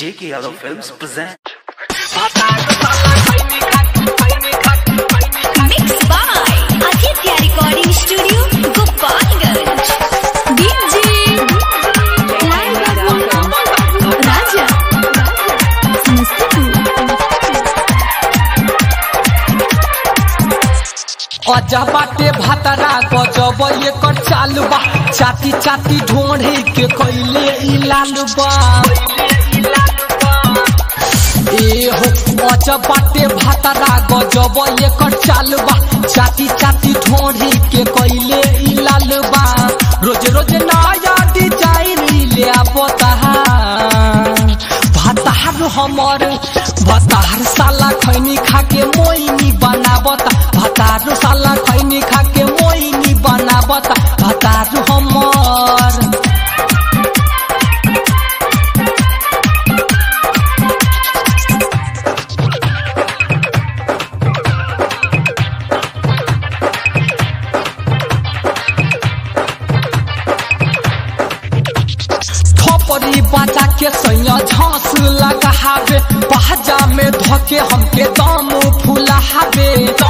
J.K. Yadav Films present. Mixed by Aditya Recording Studio, Gopalganj. DJ Raja अजा बाटे भातरा गजब एकर चालू बा चाती चाती ढोढ़े के कैले ई लालू बा ए हो अजा बाटे भातरा गजब एकर चालू बा चाती चाती ढोढ़े के कैले ई लालू बा रोज रोज नया डिजाइन ले आवता भातार हमर भातार साला खैनी खाके मोइनी बनावता भातार साला खैनी खाके मोइनी बनावता भातार हमर थपरी बाजा के सैया झांस लगावे बाजा में धके हमके दम फुलावे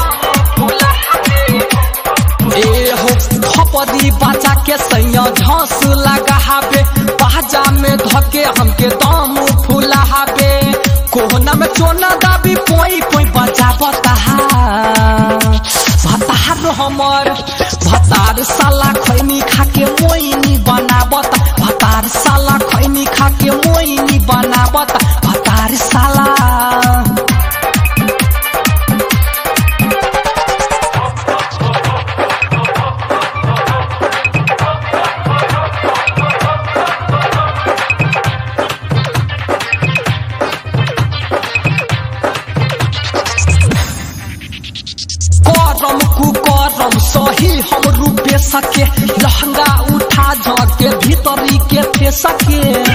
ए हो थपरी बाजा के सैया झांस लगावे बाजा में धके हमके दम फुलावे कोहना में चोना दाबी पोई पोई बजा बता भतार हमर भतार साला खैनी खाके मोइनी बनावता भतार साला खैनी खाके मोइनी बनावता भतार साला करम कुकरम सही हम रूपे सके लहंगा उठा झके भीतरी के फे सके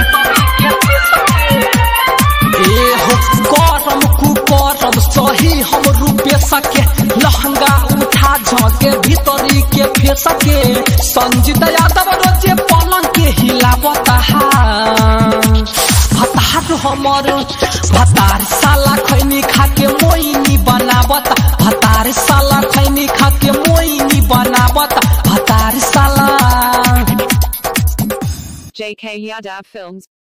ए हो करम कुकरम सही हम रूपे सके लहंगा उठा झके भीतरी के फे सके संजीत यादव रोजे पलंग के हिलावता भतार हमर भतार साला खैनी खाके मोइनी बनावता भतार साला खैनी खाके मोइनी बनावता भतार साला JK Yadav Films